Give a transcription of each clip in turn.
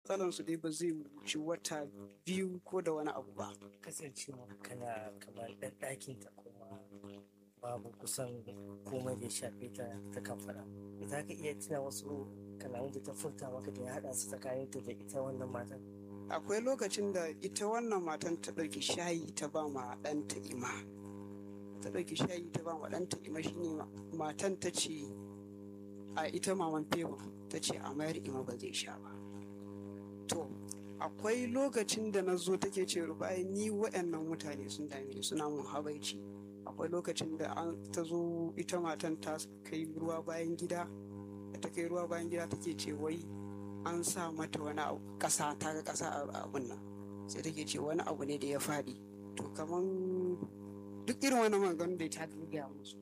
matsalan su dai ba zai wuce wata biyu ko da wani abu ba kasancewa kana kamar ɗan ɗakin ta kuma babu kusan komai da ya shafe ta ta kan faɗa za ka iya tuna wasu kalamun da ta furta maka da ya haɗa su tsakanin ta da ita wannan matan akwai lokacin da ita wannan matan ta ɗauki shayi ta ba ma ɗanta ima ta ɗauki shayi ta ba ma ɗanta ima shine matan ta ce a ita maman fego ta ce a mayar ima ba zai sha ba to akwai lokacin da na zo take ce rubai ni waɗannan mutane sun dame ni suna mun habaici akwai lokacin da an ta zo ita matan ta kai ruwa bayan gida da ta kai ruwa bayan gida take ce wai an sa mata wani abu ƙasa ta ga ƙasa a abun nan sai take ce wani abu ne da ya faɗi to kaman duk irin wani magana da ta gaya musu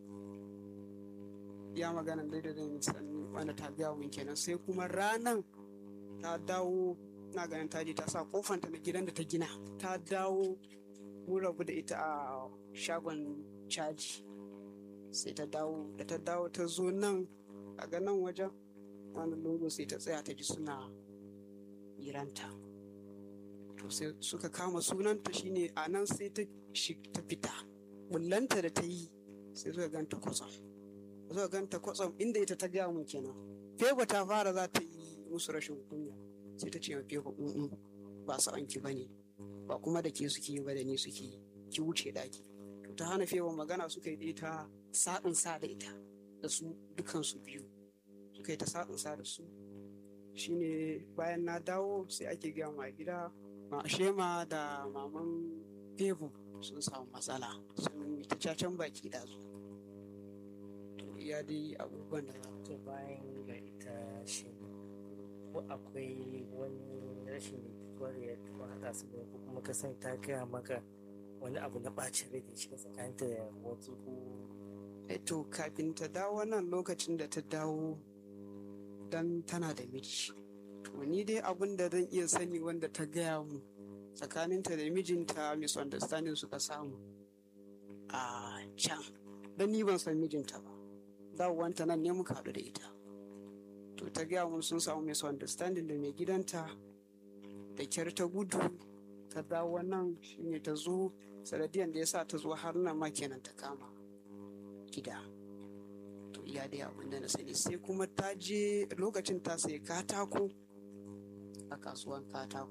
ya magana dai da zan sani wanda ta gaya mun kenan sai kuma ranan ta dawo na ganin ta je ta sa kofanta na gidan da ta gina ta dawo mun rabu da ita a shagon caji sai ta dawo da ta dawo ta zo nan a ganin wajen wani lungu sai ta tsaya ta ji suna hiranta to sai suka kama sunanta shine a nan sai ta ta fita bullanta da ta yi sai suka ganta kwatsam suka ganta kwatsam inda ita ta gaya mun kenan fego ta fara za ta yi musu rashin kunya sai ta ce ma fego in ba su anki ba ne ba kuma da ke suke yi ba da ni suke yi ki wuce daki to ta hana fego magana suka yi ta sa'in sa da ita da su dukansu biyu suka yi ta sa'insa da su shine bayan na dawo sai ake gaya ma gida ma shema da maman febu sun samu matsala sun yi ta cacen baki da su to iya dai abubuwan da za to bayan ga ita shi ko akwai wani rashin jituwar ya taɓa haɗa su da ko kuma ka san ta gaya maka wani abu na ɓacin rai da shi tsakaninta da wasu ko to kafin ta dawo nan lokacin da ta dawo dan tana da miji to ni dai abin da zan iya sani wanda ta gaya mu tsakaninta da mijinta misunderstanding suka samu a can dan ni ban san mijinta ba dawowanta nan ne muka haɗu da ita to ta gaya mun sun samu misunderstanding da mai gidanta da kyar ta gudu ta dawo nan shine ta zo sanadiyan da ya sa ta zo har nan ma kenan ta kama gida to iya dai abin da na sani sai kuma ta je lokacin ta sayi katako a kasuwan katako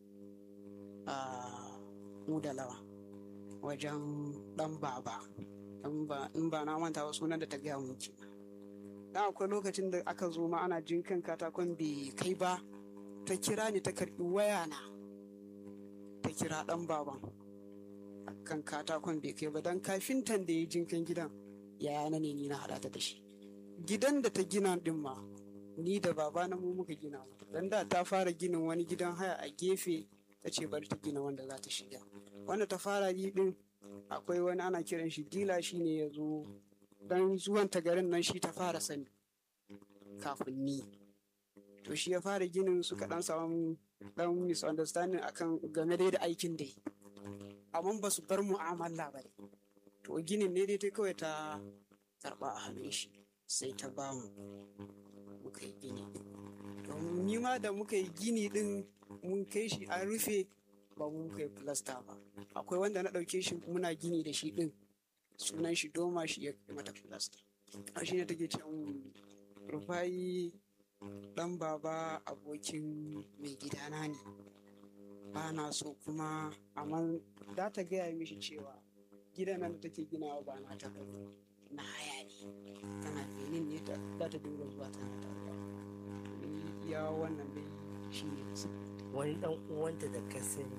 a mudalawa wajen dan baba in ba na manta ba sunan da ta gaya mun ke dan akwai lokacin da aka zo ma ana jinkan katakon bai kai ba ta kira ni ta karbi waya na ta kira dan baban kan katakon bai kai ba dan kafintan da ya jinkan gidan yaya na ne ni na haɗa ta da shi gidan da ta gina din ma ni da baba na mu muka gina dan da ta fara ginin wani gidan haya a gefe ta ce bari ta gina wanda za ta shiga wanda ta fara yi din akwai wani ana kiran shi dila shi ne ya zo dan zuwan ta garin nan shi ta fara sani kafin ni to shi ya fara ginin suka dan samu dan misunderstanding akan game da aikin dai amma ba su bar mu'amala ba to ginin ne dai ta kawai ta karba a hannun shi sai ta ba mu muka yi gini domin ni ma da muka yi gini din mun kai shi an rufe ba mu muka yi filasta ba akwai wanda na ɗauke shi muna gini da shi din sunan shi doma shi ya mata filasta a shi ne take ce rufayi dan baba abokin mai gidana ne ba na so kuma amma za ta gaya mishi cewa gidan nan da take ginawa ba na ta bane na haya ne tana benin ne ta za ta dinga zuwa tana ta ya wannan dai shi ne wani dan uwanta da ka sani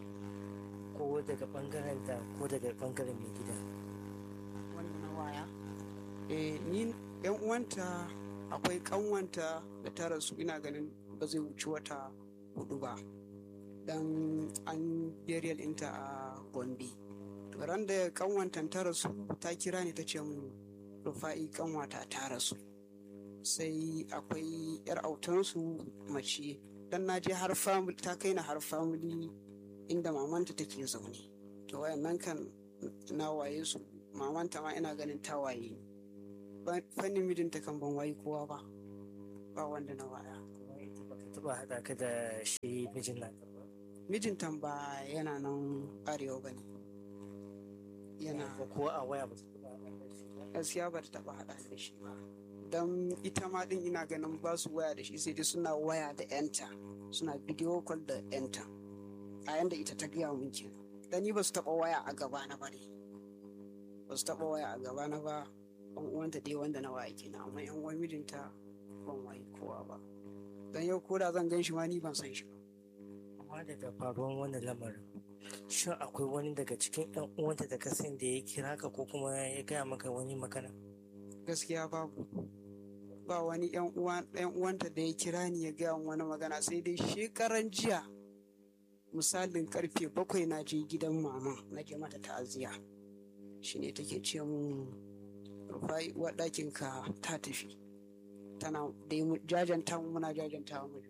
ko daga bangaren ta ko daga bangaren mai gida wanda na waya eh ni yan uwanta akwai kanwanta da ta rasu ina ganin ba zai wuci wata hudu ba dan an burial ɗinta a gombe ran da kanwantan ta rasu ta kira ni ta ce mun rufa'i kanwata ta rasu sai akwai yar autansu mace dan na je har family ta kai na har family inda mamanta take zaune to wayannan kan na waye su mamanta ma ina ganin ta waye fannin mijinta kan ban waye kowa ba ba wanda na waya kuma ita baka taɓa taɓa haɗa ka da shi mijin nata ba mijinta ba yana nan arewa ba ne yana Ko- ko a waya ba ta taɓa haɗa da shi ba gaskiya ba ta taɓa haɗa da shi ba don ita ma ɗin ina ganin ba su waya da shi sai dai suna waya da yanta suna bidiyo call da yanta a yanda ita ta gaya min kenan dan ni ba su taɓa waya a gaba na ba ne ba su taɓa waya a gaba na ba ɗan uwanta dai wanda na waya kenan amma yan uwan mijinta ban wayi kowa ba dan yau ko da zan gan shi ma ni ban san shi ba amma daga faruwan wannan lamarin shin akwai wani daga cikin ɗan uwanta da ka san da ya kira ka ko kuma ya gaya maka wani magana gaskiya babu ba wani yan uwan yan uwanta da ya kira ni ya gaya min wani magana sai dai shekaran jiya misalin karfe bakwai na je gidan mama na je mata ta'aziya shine take ce mun rufai uwar ɗakin ka ta tafi tana da mu jajanta mu muna jajanta mu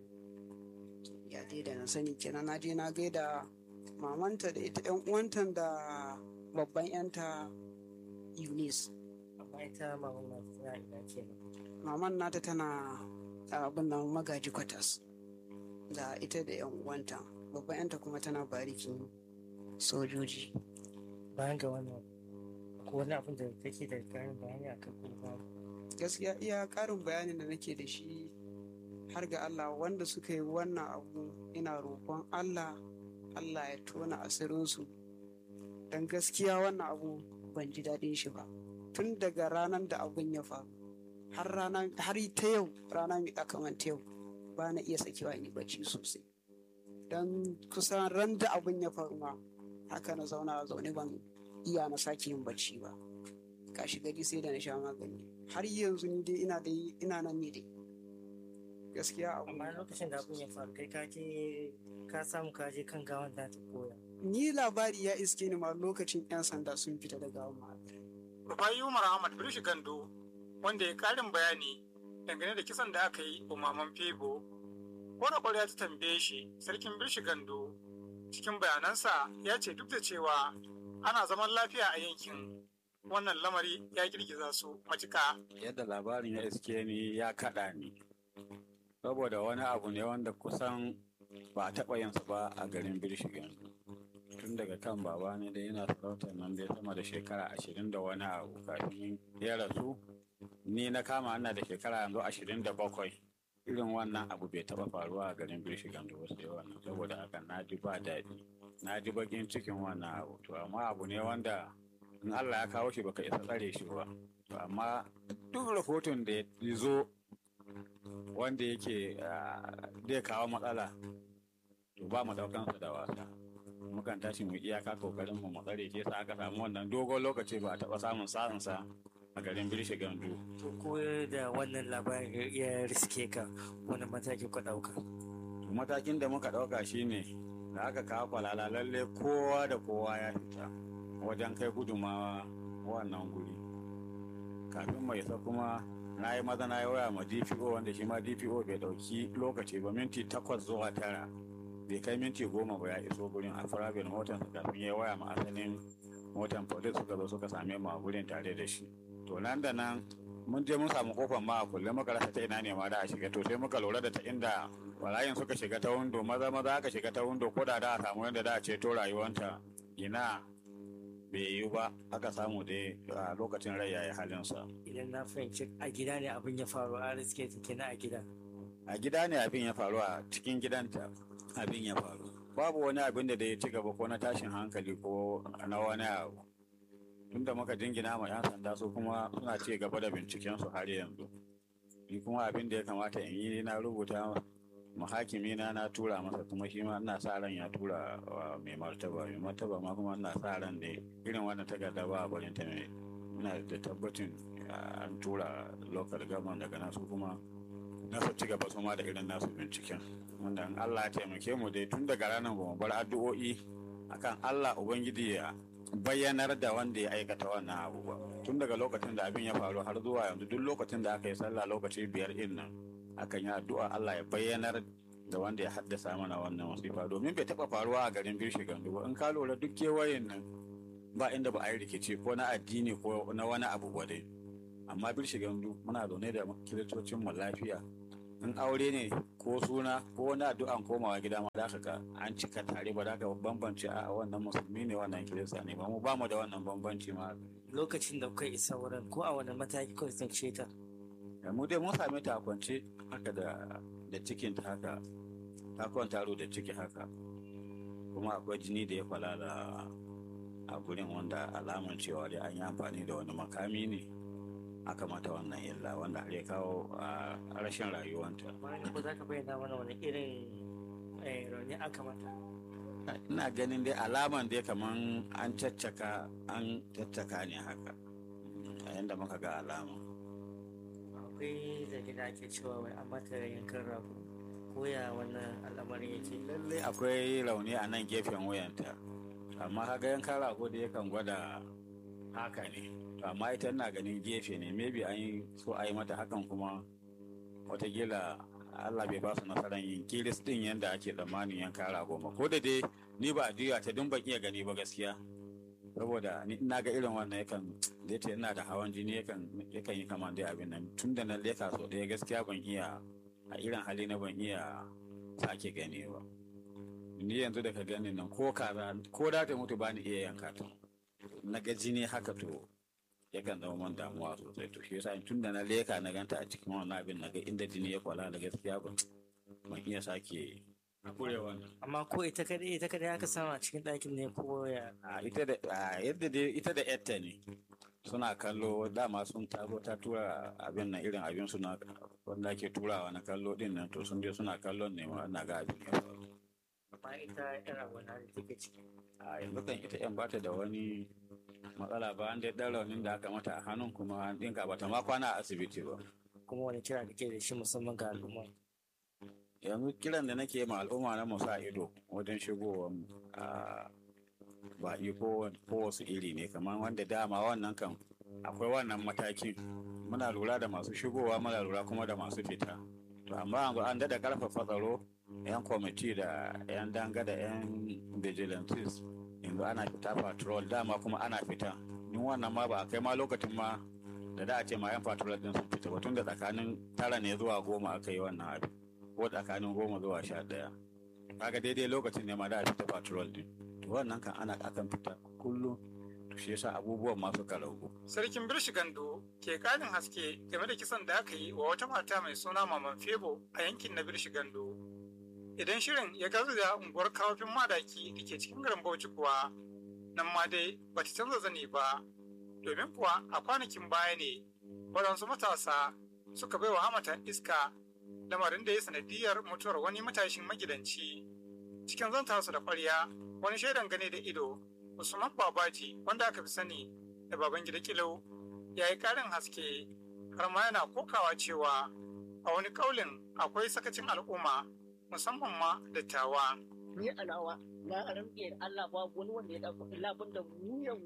ya dai da na sani kenan na je na gaida mamanta da ita yan uwanta da babban yanta Eunice amma ita maman na tana ina kenan maman nata tana a abin nan magaji kwatas da ita da yan uwanta babban yanta kuma tana barikin sojoji bayan ga wannan ko wani abin da take da karin bayani a kan kuma gaskiya iya karin bayanin da nake da shi har ga Allah wanda suka yi wannan abu ina roƙon Allah Allah ya tona asirinsu don gaskiya wannan abu ban ji daɗin shi ba tun daga ranar da abun ya faru har rana har ta yau rana mai kamanta yau ba na iya sakewa in yi bacci sosai don kusan ran da abun ya faru ma haka na zauna a zaune ban iya na sake yin bacci ba kashi gari sai da na sha magani har yanzu ni dai ina da ina nan ne dai gaskiya abu amma lokacin da abin ya faru kai ka je ka samu ka je kan gawan da ta koya ni labari ya iske ni ma lokacin yan sanda sun fita da gawan ma Rufai Umar Ahmad Birshi Gando wanda ya karin bayani dangane da kisan da aka yi wa Maman Febo. Kora kwarya ta tambaye shi sarkin Birshi Gando cikin bayanansa ya ce duk da cewa ana zaman lafiya a yankin wannan lamari ya girgiza su matuka. yadda labarin ya iske ni ya kaɗa ni saboda wani abu ne wanda kusan ba a taɓa yinsa ba a garin birshigan tun daga kan baba ne da yana sarautar nan dai sama da shekara ashirin da wani abu kafin ya rasu ni na kama ana da shekara yanzu ashirin da bakwai irin wannan abu bai taɓa faruwa a garin birshigan da wasu wannan saboda haka na ji ba daɗi na ji bakin cikin wannan abu to amma abu ne wanda in Allah ya kawo shi baka isa tsare shi ba to amma duk rahoton da ya zo wanda yake ah, zai kawo matsala to ba mu daukansa da wasa mukan tashi mu iyaka kokarin mu mu tsare ke sa aka samu wannan dogon lokaci ba a taba samun sa'insa a garin Birshe Gandu to ko da wannan labarin ya riske ka wani mataki ka ɗauka To matakin da muka dauka shine da aka kawo kwalala lalle kowa da kowa ya fita wajen kai gudumawa wannan guri kafin mai isa kuma na yi maza na yi waya ma dpo wanda shi ma dpo bai dauki lokaci ba minti takwas zuwa tara bai kai minti goma ba ya iso gurin a farabin motar kafin ya waya ma asalin motar police suka zo suka same mu a gurin tare da shi to nan da nan mun je mun samu kofar ma a kulle muka rasa ta ina ne ma da a shiga to sai muka lura da ta inda barayin suka shiga ta windo maza maza aka shiga ta windo ko da da a samu yadda da a ceto rayuwanta ina bai yiwu ba aka samu dai a lokacin rai yayi halinsa idan na fahimci a gida ne abin ya faru a riske ta kenan a gida a gida ne abin ya faru a cikin gidanta abin ya faru babu wani abin da ya ci gaba ko na tashin hankali ko na wani abu tunda muka jingina ma 'yan sanda su kuma suna ci gaba da bincikensu har yanzu ni kuma abin da ya kamata in yi na rubuta ma hakimi na na tura masa kuma shi ma ina sa ran ya tura wa mai martaba mai martaba ma kuma ina sa ran da irin wannan takarda ba a barin ta mai ina da tabbacin ah, an tura local government daga nasu kuma na su ci gaba su ma da irin nasu binciken wanda in Allah ya taimake mu dai tun daga ranar ba mu bar addu'o'i akan Allah ubangiji ya bayyanar da wanda ya aikata wannan abu ba tun daga lokacin da abin ya faru har zuwa yanzu duk lokacin da aka yi sallah lokaci biyar din nan akan yi addu'a Allah ya bayyanar da wanda ya haddasa mana wannan wasifa domin bai taba faruwa a garin Birshi Gandu ba in ka lura duk kewayen nan ba inda ba a yi rikici ko na addini ko na wani abu ba dai amma Birshi Gandu muna zaune da kiristocin mu lafiya in aure ne ko suna ko wani addu'an komawa gida ma za ka ga an cika tare ba za ka bambance a wannan musulmi ne wannan kirista ne ba mu ba mu da wannan bambanci ma lokacin da kuka isa wurin ko a wani mataki kuka tsince ta da mu dai mun same ta a kwance haka da da cikin ta haka ta kwanta da ciki haka kuma akwai jini da ya falala a gurin wanda alaman cewa dai an yi amfani da wani makami ne aka mata wannan illa wanda har ya kawo a rashin rayuwanta bayan ko za ka bayyana mana wani irin eh, rauni aka mata ina ganin dai alaman dai kaman an caccaka an caccaka ne haka a yanda muka ga alama akwai zargi da ake cewa wai an mata yankan rago ko ya wannan al'amarin yake lallai akwai rauni a nan gefen wuyanta amma kaga yankan rago da yakan gwada haka ne to amma ita ina ganin gefe ne maybe an yi so a yi mata hakan kuma watakila Allah bai ba su nasarar yin kiris din yadda ake tsammanin yanka rago ba ko da dai ni ba a juya ta dun ban iya gani ba gaskiya saboda ni ina ga irin wannan yakan da yace ina da hawan jini yakan yakan yi kamar dai abin nan tun da na leka so ɗaya gaskiya ban iya a irin hali na ban iya sake gani ba ni yanzu da ka gani nan ko kaza ko da ta mutu ba ni iya yanka ta na ga jini haka to yakan zama man damuwa sosai to shi yasa tun da na leka na ganta a cikin wannan abin na ga inda jini ya kwala da gaskiya ban ban iya sake kurewa amma ko ita kadai ita kadai aka samu a cikin ɗakin ne ko ya a ita da a yadda dai ita da yatta ne suna kallo dama sun taro ta tura abin nan irin abin su na wanda ake turawa na kallo din nan to sun je suna kallon ne ma na ga abin ya faru amma ita yar wani da take ciki a yanzu kan ita yan bata da wani matsala ba an dai ɗan raunin da aka mata a hannun kuma an ɗinka bata ma kwana a asibiti ba kuma wani kira da ke da shi musamman ga al'umma yanzu kiran da nake ma al'umma na musa ido wajen shigowar a baƙi ko ko wasu iri ne kamar wanda dama wannan kan akwai wannan matakin muna lura da masu shigowa muna lura kuma da masu fita to amma yanzu an daɗa ƙarfafa tsaro yan kwamiti da yan danga da yan vigilantes yanzu ana fita patrol dama kuma ana fita in wannan ma ba a kai ma lokacin ma da da a ce ma yan patrol din sun fita ba tun da tsakanin tara ne zuwa goma aka yi wannan abin ko tsakanin goma zuwa sha ɗaya kaga daidai lokacin ne ma da a fita patrol din to wannan kan ana akan fita kullum to shi yasa abubuwan ma suka ragu Sarkin Birshi Gando ke ƙarin haske game da kisan da aka yi wa wata mata mai suna Maman Febo a yankin na Birshi Gando. Idan shirin ya gazu da unguwar kawafin madaki da ke cikin garin Bauchi kuwa, nan ma dai ba ta canza zane ba, domin kuwa a kwanakin baya ne waɗansu matasa suka bai wa hamata iska lamarin da ya sanadiyar mutuwar wani matashin magidanci. Cikin zantarsa da ƙwarya, wani shaidan gane da ido, Usman Babaji wanda aka fi sani da baban gida kilau ya yi ƙarin haske har ma yana kokawa cewa a wani ƙaulin akwai sakacin al'umma musamman ma dattawa. ni a nawa na rantse da Allah babu wani wanda ya dauka labun da mu yau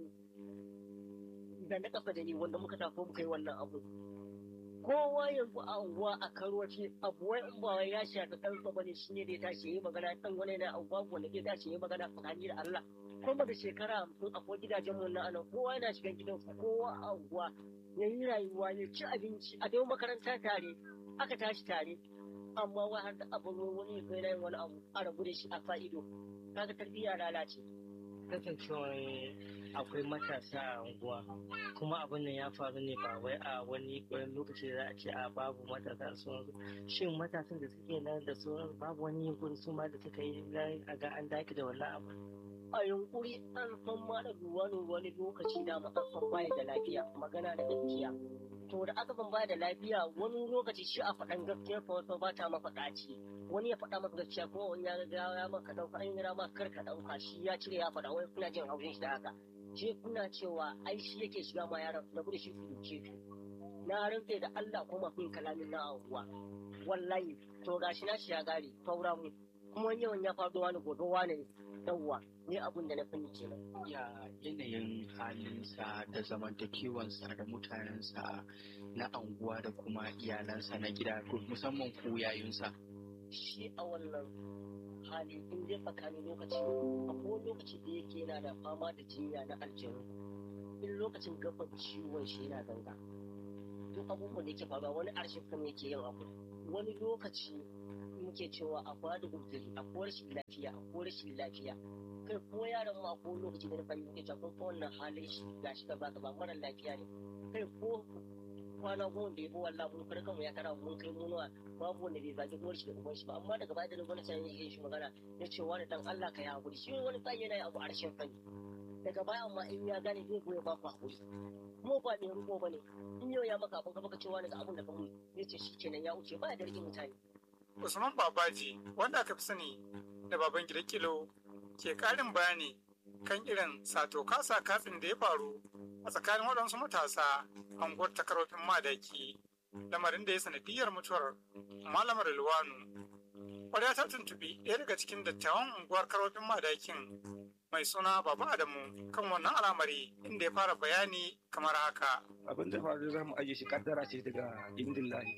da na kafa da ni wanda muka tafi muka yi wannan abu kowa yanzu a unguwa a karoci abu wai in ba wai ya shafi dan sa bane shine da ya tashi yayi magana dan wani na abu babu wanda ya tashi yayi magana tsakani da Allah kuma da shekara hamsin akwai gidajen mu na anan kowa yana shigan gidansa kowa a unguwa ya yi rayuwa ya ci abinci a dai makaranta tare aka tashi tare amma wai har da abin wani ya kai na yin wani abu a rabu da shi a sa ido kaga tarbiyya lalace kasancewar akwai matasa a unguwa kuma abin nan ya faru ne ba wai a wani wani lokaci da za a ce a babu matasa sun shin matasan da suke nan da sauran babu wani yunkuri su ma da suka yi dan a ga an daki da wannan abu a yunkuri an san ma da wani wani lokaci da ma an san baya da lafiya magana da gaskiya to da aka san baya da lafiya wani lokaci shi a faɗan gaskiya fa wasu ba ta mafaɗaci wani ya faɗa maka gaskiya kuma wani ya ga ya maka ɗauka an yi ma kar ka ɗauka shi ya cire ya faɗa wai kuna jin haushin shi da haka shi kuna cewa ai shi yake shiga ma yaran da da shi ku duke ku na rantse da Allah kuma kun kalamin na abuwa wallahi to gashi na shi ya gare faura mu kuma wani yawan ya faɗo wani gobe wani yawwa ni abun da na fani kenan ya yanayin halinsa da zamantakewansa da mutanensa na anguwa da kuma iyalansa na gida musamman ku yayinsa shi a wannan hali in dai tsakanin lokaci akwai lokaci da yake yana da fama da jinya na aljanu in lokacin gaban ciwon shi yana ganga duk abubuwan da yake faruwa wani arshin kan yake yin abu wani lokaci muke cewa a bada uzuri a ko rashin lafiya a ko rashin lafiya kai ko yaron ma ko lokaci da na fahimci muke cewa kun fa wannan halin shi gashi ka baka ba mara lafiya ne kai ko kwana goma da yabo wallah mun farka mu ya kara mun kai mu nawa babu wanda bai zagi uwar shi da uban shi ba amma daga baya da na gwamnati ya yi shi magana ya ce wani dan Allah ka yi hakuri shi wani tsayi yana yin abu a rashin fani daga baya amma in ya gane zai goya ba ku hakuri mu ba ne ruko bane in yau ya maka abin ka baka cewa daga abin da ka mu ya ce shi kenan ya wuce ba ya da rikin mutane Usman Babaji wanda aka fi sani da baban gida kilo ke karin bayani kan irin sato kasa katsin da ya faru a tsakanin waɗansu matasa a unguwar takarofin madaki lamarin da ya sanadiyar mutuwar malamar Ilwanu. Kwarya ta tuntubi ɗaya daga cikin dattawan unguwar karofin madakin mai suna Baba Adamu kan wannan al'amari inda ya fara bayani kamar haka. abin da faru za mu ajiye shi kaddara ce daga indin lahi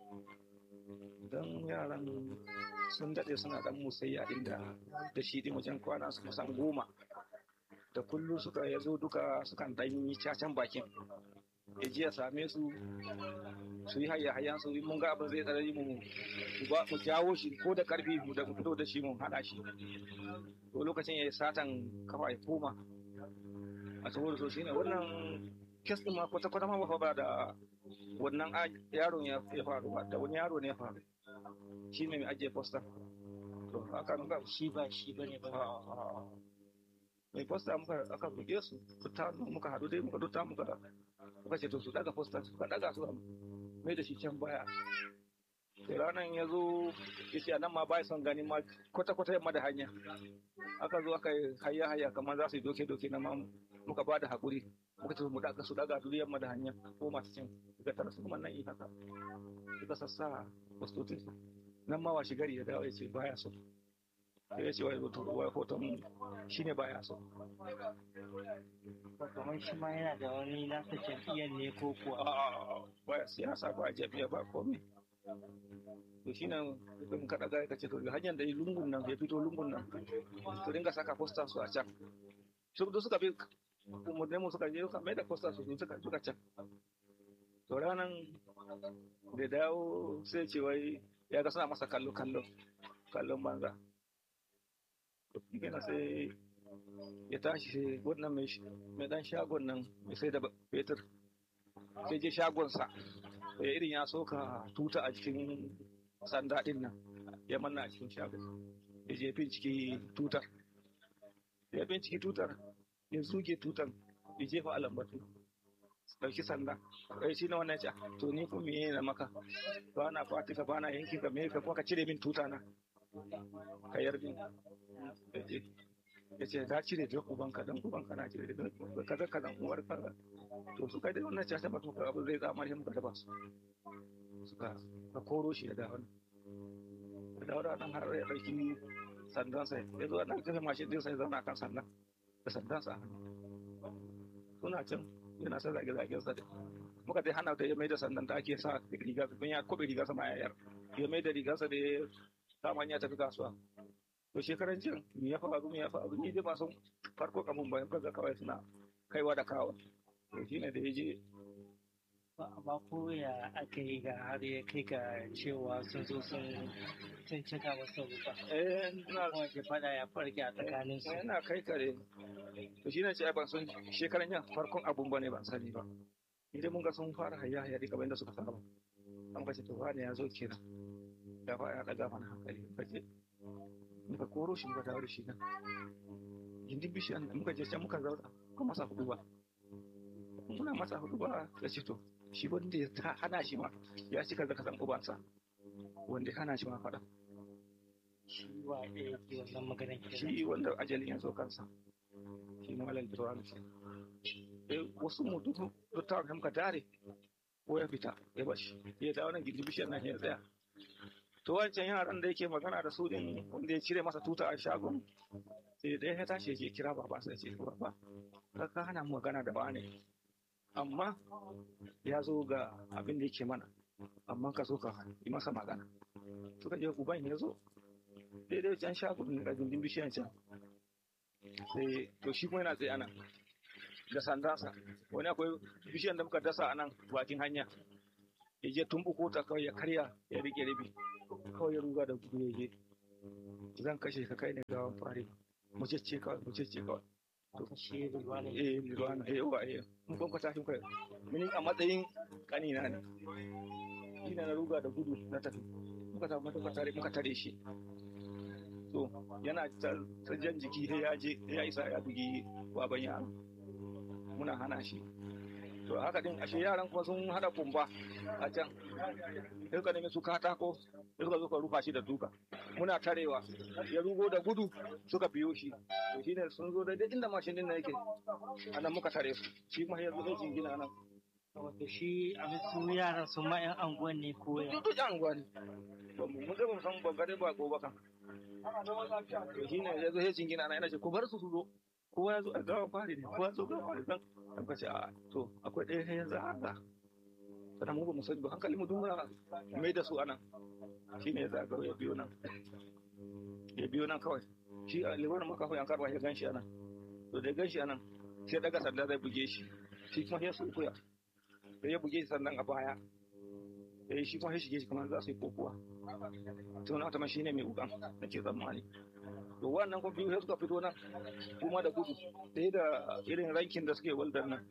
don yaran sun daɗe suna ɗan musayya inda da shi ɗin wajen kwana su kusan goma da kullum suka ya zo duka sukan ɗan yi cacan bakin ya ji ya same su su yi hayya hayyan su mun ga abin zai tsarari mu mu ba- mu jawo shi ko da karfi mu da mu fito da shi mu hana shi to lokacin ya yi satan kafa ya koma a saboda so shine wannan kes ɗin ma kwata kwata ma ba fa ba da wannan a- yaron ya ya faru ba da wani yaro ne ya faru shi ne mai ajiye posta to haka muka shi ba shi bane ba mai posta muka aka buge su fita muka haɗu dai muka duta muka muka ce to su daga posta suka daga su mai da shi can baya da ranar ya zo ya ce nan ma ba son gani ma kwata-kwata yamma da hanya aka zo aka yi hayya hayya kamar za su yi doke-doke na ma muka ba da haƙuri muka ce mu daga su daga duk yamma da hanya ko masu cin daga tara su kuma nan yi haka suka sassa postotin su nan ma washe gari ya dawo ya ce baya so sai ya ce wai hoton wai hoton mu shine baya so kamar shi ma yana da wani nasa jam'iyyar ne ko kuwa A'a, baya siyasa ba jami'a ba komai to shi nan in ka daga ka ce to hanyar da yi lungun nan ya fito lungun nan to dinga saka posta su a can su da suka bi umarnin mu suka je suka mai da posta su suka suka can to ranan da dawo sai ce wai ya ga suna masa kallo kallo kallon banza to shi kenan sai ya tashi sai wannan mai sh- mai dan shagon nan mai sai da fetur sai je shagonsa ya irin ya soka tuta a cikin sanda din nan ya manna a cikin shagon ya je binciki tutar ya binciki tutar ya zuge tutar ya jefa a lambatu ɗauki sanda kai shi na wannan ce to ni kuma meye na maka ba na fatika ba na yanki ka me ka kuma ka cire min tuta na ka yarda ya ce ya ce ka cire da ubanka dan ubanka na cire da kaza kaza uwar kaza to su kai da wannan caca ba to ka abu zai zama shi muka daba su suka ka koro shi da wani da dawo da nan har ya ɗauki sandansa ya zo nan kafe mashin din sai zauna kan sandan da sandansa a hannu suna can yana sa zage zagen sa muka dai hana da ya mai da sandan da ake sa riga don ya kobe riga sama ya yar ya mai da rigarsa da ya kama hanya tafi kasuwa to shekaran jin me ya faru me ya faru ni dai ba san farko kamun bayan kaga kawai suna kaiwa da kawo to shine da ya je ba ko ya aka yi ga har ya kai ga cewa sun zo sun sun cika masa rufa eh ina kuma ke fada ya farke a tsakanin su yana kai kare to shine ce ai ban san shekaran jan farkon abun bane ban sani ba idan mun ga sun fara hayya hayya dika bayan da suka saba an kace to wani ya zo kenan da fa ya daga mana hankali kace muka koro shi muka dawo da shi nan gindin bishiyan da muka je can muka zauna muka masa hudu ba muna masa hudu ba ya ce to shi wanda ya ta hana shi ma ya cika zaka san ubansa wanda ya hana shi ma faɗa shi wa ɗaya ke wannan maganar kenan shi wanda ajalin ya zo kansa shi malam da ce eh wasu mu duk duk ta muka dare ko ya fita ya bashi ya dawo nan gindi bishiyar nan ya tsaya to wancan yaran da yake magana da su din wanda ya cire masa tuta a shagon sai da ya tashi ya kira baba sai ya ce baba ka ka hana mu magana da wane amma ya zo ga abin da yake mana amma ka so ka yi masa magana suka je uban ya zo daidai can shagon da gindin bishiyan can sai to shi kuma yana tsaye ana da sandansa wani akwai bishiyan da muka dasa a nan bakin hanya ya je tumbuko ta kawai ya karya ya rike rabi kawai ya ruga da gudu ya je zan kashe ka kai ne gawan fari mu ce ce kawai mu ce ce kawai shi ruwa ne eh Lirwana eh wa eh mun kon kwata kai mun a matsayin kanina ne ina na ruga da gudu na tafi muka samu muka tare muka tare shi to yana ta ta jan jiki sai ya je ya isa ya bugi baban yaro muna hana shi to haka din ashe yaran kuma sun hada kumba a can sai suka nemi su katako sai suka zo ka rufa shi da duka muna tarewa ya rugo da gudu suka biyo shi to shine sun zo daidai inda mashin din nan yake anan muka tare su shi kuma ya zo sai jingina nan wato shi a su yaran su ma 'yan anguwan ne ko ya duk duk yan gwani ba mu mun da mun san ban gare ba ko ba kan to shine ya zo sai jingina nan yana ce ko bar su su zo kowa ya zo a gawa fari ne kowa ya zo gawa fari nan an kace a to akwai ɗaya sai yanzu haka sannan mu ba mu sani ba hankali mu dungura mai da su anan shine ya zaga ya biyo nan ya biyo nan kawai shi a libanin maka kawai an karba ya ganshi anan to da ya ganshi anan sai daga sanda zai buge shi shi kuma ya su kuya sai ya buge shi sannan a baya sai shi kuma ya shige shi kamar za su yi kokuwa to na wata shine mai ukan da ke tsammani to wannan kuma biyu sai suka fito nan kuma da gudu ɗaya da irin rankin da suke waldar nan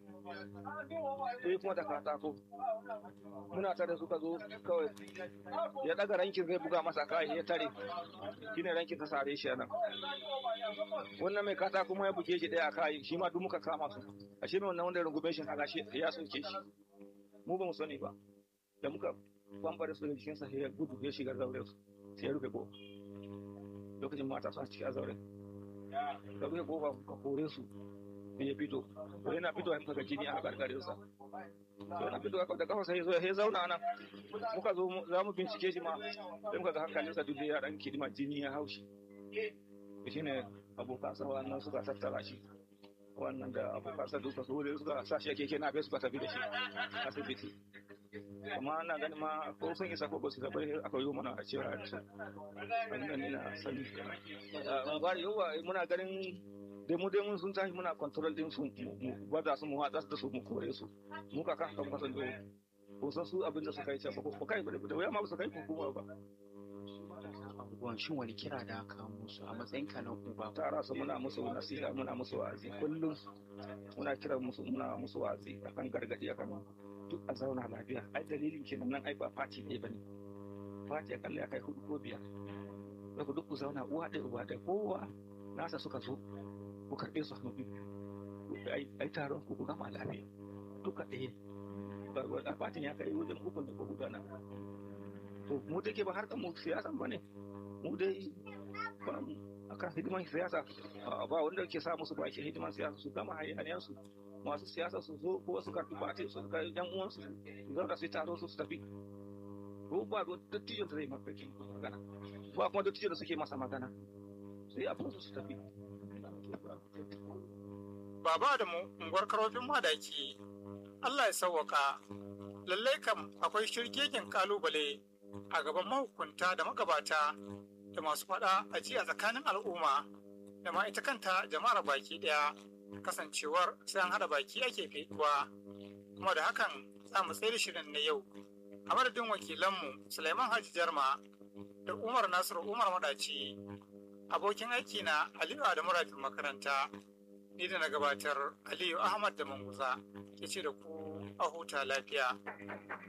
sai kuma da katako muna tare suka zo kawai ya daga rankin zai buga masa kai ya tare shine rankin ta sare shi nan wannan mai katako kuma ya buge shi ɗaya a kai shi ma duk muka kama su a shi mai wannan wanda ya rungume shi kaga shi ya soke shi mu ba mu sani ba da muka bambare su da jikinsa sai ya gudu ya shiga zaure su sai ya rufe ko lokacin mata suna ciki a zaure ka rufe kofa ka kore su sai ya fito to yana fito ya muka ga jini a gargarin sa to yana fito da kafa sai ya zo ya zauna nan muka zo mu- za mu bincike shi ma sai muka ga hankalinsa duk da ya dan kidima jini ya haushi shine abokansa wannan suka tattara shi wannan da abokansa duka su wuri suka sa shi a keke na bai suka tafi da shi asibiti amma ana ganin ma ko sun isa ko ba su taɓa aka yi mana a cewa da su wannan ne na sani a bari yawa muna ganin da mu dai mun sun tashi muna control din su mu mu gwada su mu watsa da su mu kore su mu ka kan kan kasan doyi ko san su abin da suka yi can ba ko kai ba da wuya ma ba su kai hukuma ba abubuwan shin wani kira da aka musu a matsayin ka na uba tara su muna musu nasiha muna musu wa'azi kullum muna kiran musu muna musu wa'azi akan gargadi akan duk a zauna lafiya ai dalilin kenan nan ai ba fati ne bane fati akalla ya kai hudu ko biyar daga duk ku zauna uwa ɗaya uba ɗaya kowa nasa suka zo ku karɓe su hannu biyu Ku- ai ai taron ku ku gama lafiya duka ɗaya ba ba- a fatin ya kai wajen ukun da ko gudana to mu take ba har mu siyasan bane mu dai ba mu akan hidiman siyasa a, ba wanda ke sa musu baki hidiman siyasa su gama hayaniyar su masu siyasa su zo ko su karbi bate su ga yan uwansu su zauna su yi taro su su tafi ko ba da dattijon da zai mafarkin magana ba kuma dattijon da suke masa magana su yi abin su su tafi Baba da mu unguwar karofin madaki Allah ya sauwaka lallai kam akwai shirgegen kalubale a gaban mahukunta da magabata da masu faɗa a ji a tsakanin al'umma da ma ita kanta jama'ar baki ɗaya kasancewar sai an haɗa baki ake feduwa kuma da hakan za mu tsaye da shirin na yau a madadin wakilanmu Sulaiman Haji Jarma da Umar Nasiru Umar Madaci abokin aiki na Aliyu Adamu Rafin makaranta ni da na gabatar Aliyu Ahmad da Manguza ke ce da ku a huta lafiya.